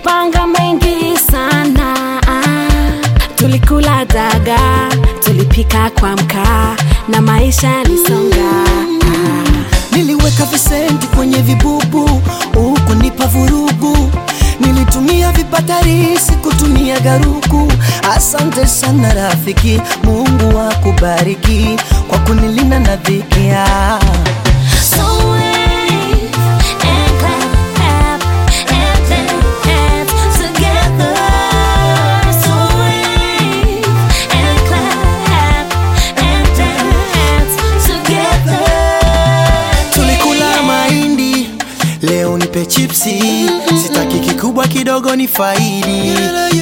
tulipanga mengi sana tulikula daga tulipika kwa mkaa na maisha yalisonga Niliweka visenti kwenye vibubu huku nipa vurugu, nilitumia vipatarisi kutumia garuku. Asante sana rafiki, Mungu akubariki kwa kunilinda na dhiki. ah. So wave and clap and dance together. So wave and clap and dance together. Tulikula mahindi, leo nipe chipsi, sitaki kikubwa kidogo ni faidi.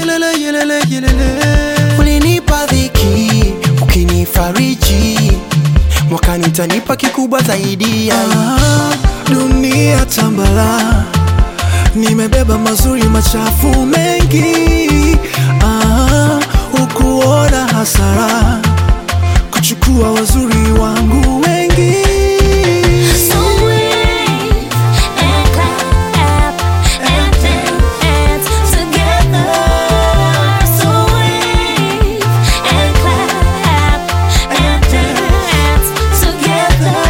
Ulinipa dhiki, ukinifariji, mwakani utanipa kikubwa zaidi. Ah, dunia tambala, nimebeba mazuri machafu mengi. Ah, ukuona hasara kuchukua wazuri wangu wengi. So wave and clap and dance together. So wave and clap and dance together.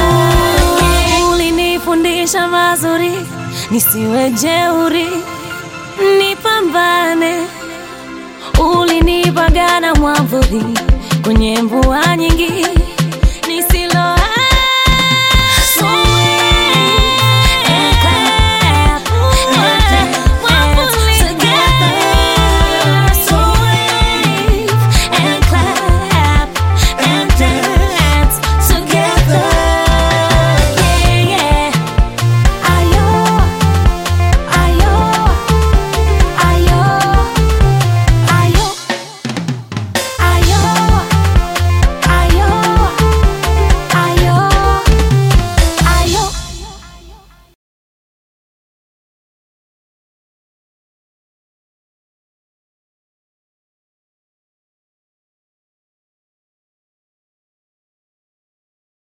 Ulinifundisha mazuri, nisiwe jeuri, nipambane. Ulinipagana mwavuli kwenye mvua nyingi